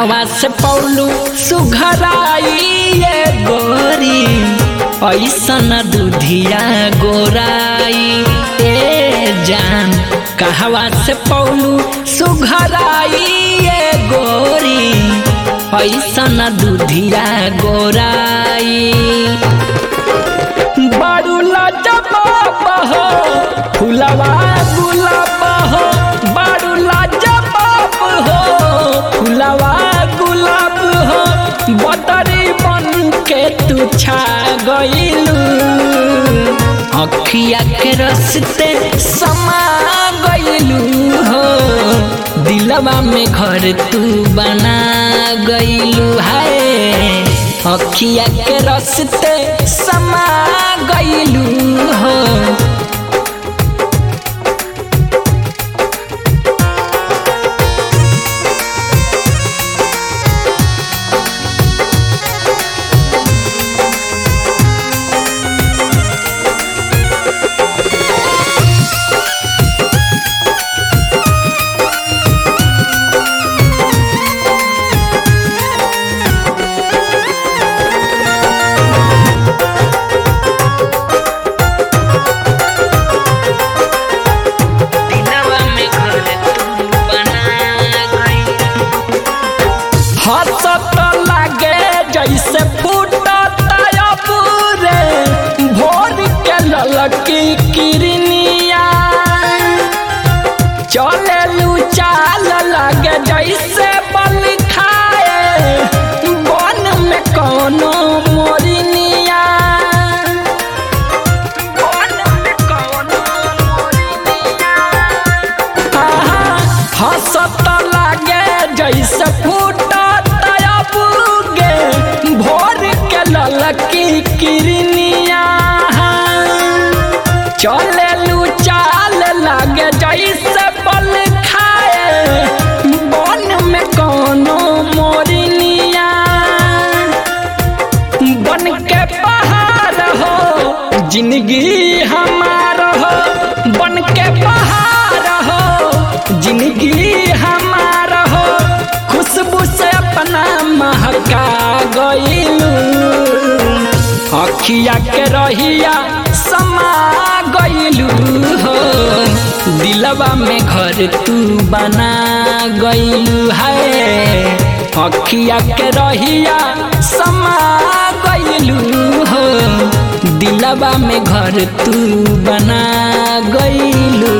कहवा से पौलू सुघराई ये गोरी ऐसन दूधिया गोराई ए जान कहवा से पौलू सुघराई ये गोरी ऐसन दूधिया गोराई बारू लाजवाब हो फुलवा गुलाब हो बारू लाजवाब हो फुलवा गुलाब हो बदरी बन के तू छा गइलू अखिया के रस्ते समा गइलू हो दिलवा में घर तू बना गइलू है अखिया के रस्ते समा गइलू हो दिलवा में घर तू बना गइलू हंसत लागे जैसे फूटत अबूरे भोर के ललकी किरनिया चले चाल लागे जैसे बल खाए बन में कोनो मोरनिया बन में कोनो मोरनिया हंसत लागे जैसे फूटत अबूगे भोर के ललकी किरनिया चले चाल लागे जैसे बल खाए बन में कोनो मोरनिया बन के पहाड़ हो जिंदगी हमार हो बन के पहाड़ हो जिंदगी हमार हो खुशबू से अपना महका गइलू अखिया के रहिया समा गइलू हो दिलवा में घर तू बना गइलू है अखिया के रहिया समा गइलू हो दिलवा में घर तू बना गइलू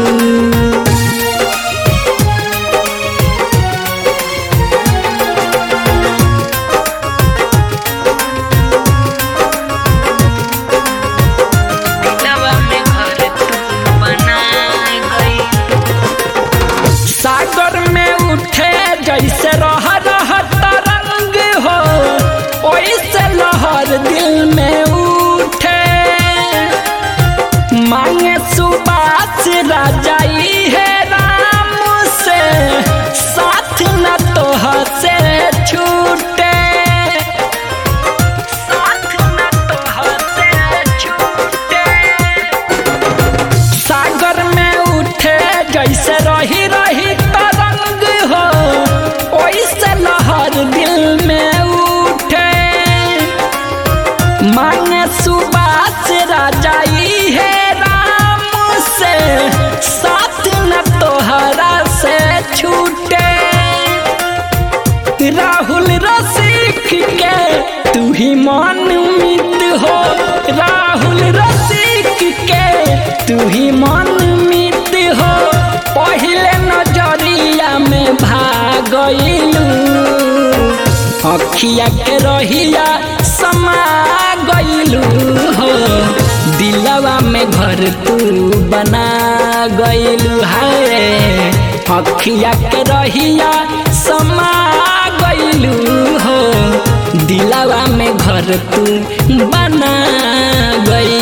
दिलवा में घर तू बना गइलू सागर में उठे जैसे रह रह तरंग हो ओइसे लहर दिल में उठे मांगे सुबास राजाई है राम से साथ न तो से छूटे साथ न तो से छूटे सागर में उठे जैसे रही रही तरंग हो ओइसे लहर दिल में उठे मांगे सुबास राजाई है राम से साथ न तोहरा से छूटे राहुल रसिक के तू ही मन मित हो राहुल रसिक के तू ही मन मित हो पहले नजरिया में भागलू अखिया के रहिया समा गइलू हो दिलवा में घर तू बना गइलू है अखिया के रहिया समा गइलू हो दिलवा में घर तू बना गइलू